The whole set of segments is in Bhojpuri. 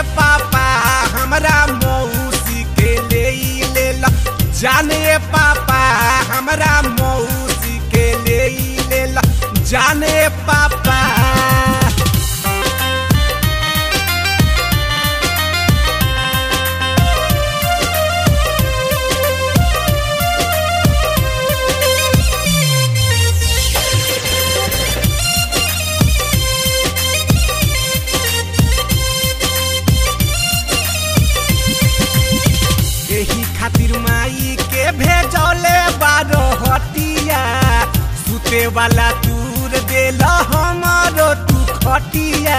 पापा हमरा मौसी के ले लेला जाने पापा हमरा मौसी के ले लेला जाने पापा एही खातिर माई के भेजौले बारो हटिया सुते वाला दूर देल हमारो तू खटिया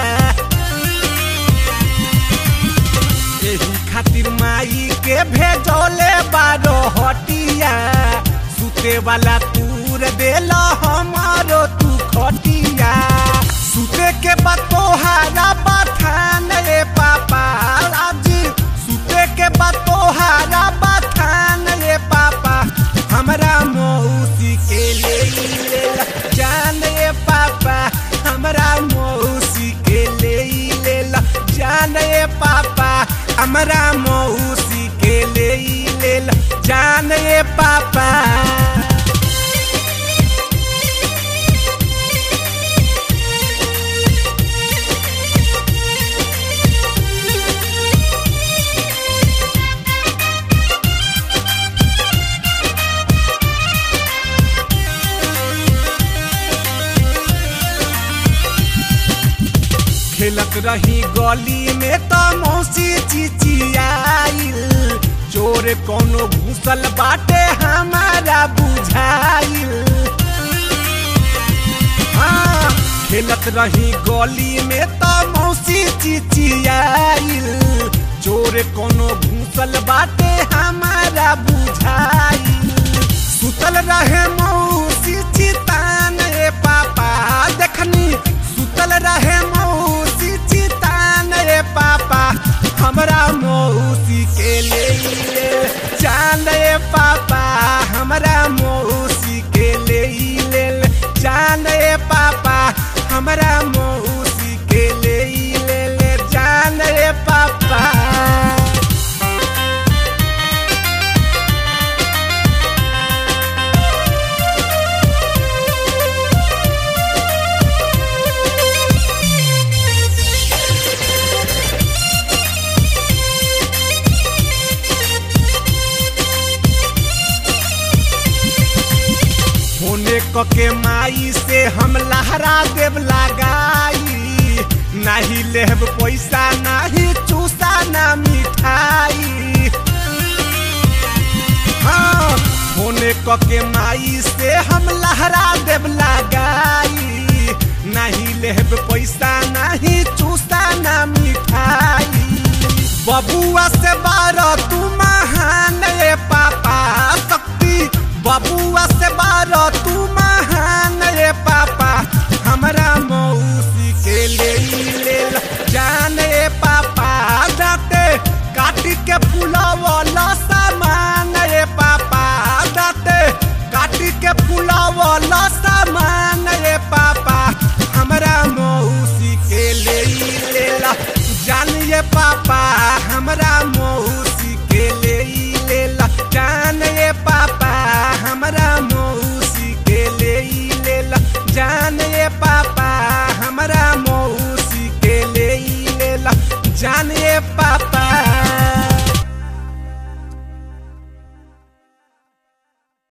एही खातिर माई के भेजौले बारो हटिया सुते वाला दूर देल हमारो तू खटिया सुते के बाद तोहारा बथान रे पापा आज सुते के बाद तोहारा बथान रे पापा हमरा मौसी के ले लेला जान रे पापा हमरा मौसी के ले लेला जान रे पापा हमरा मौसी के ले लेला जान रे पापा खेलत रही गली में तो मौसी चिचियाइल चोर कोनो घुसल बाटे हमारा बुझाइल हाँ खेलत रही गली में तो मौसी चिचियाइल चोर कोनो घुसल बाटे हमारा बुझाइल सुतल रहे मौसी चितान रे पापा देखनी सुतल रहे मौसी चितान रे पापा हमरा मौसी के ले ले जान रे पापा हमरा मौसी के ले ले जान रे पापा हमरा मौसी के ले ले जान रे पापा होने क के माई से हम लहरा देव लगाई नहीं लेब पैसा नहीं चूसा ना मिठाई हाँ होने क के माई से हम लहरा देव लगाई नहीं लेब पैसा नहीं चूसा ना मिठाई बबुआ से बारह तू महान रे पापा शक्ति बबुआ से बारह तू महान रे पापा हमरा मौसी के ले ले जान रे पापा दाते काटी के फुलवला सामान रे पापा दाते काटी के फुलवला सामान रे पापा हमरा मौसी के ले लेला जानिए पापा हमरा मौसी के ले लेला जानिए पापा हमरा मौसी के ले लेला जानिए पापा हमरा मौसी के ले लेला जानिए पापा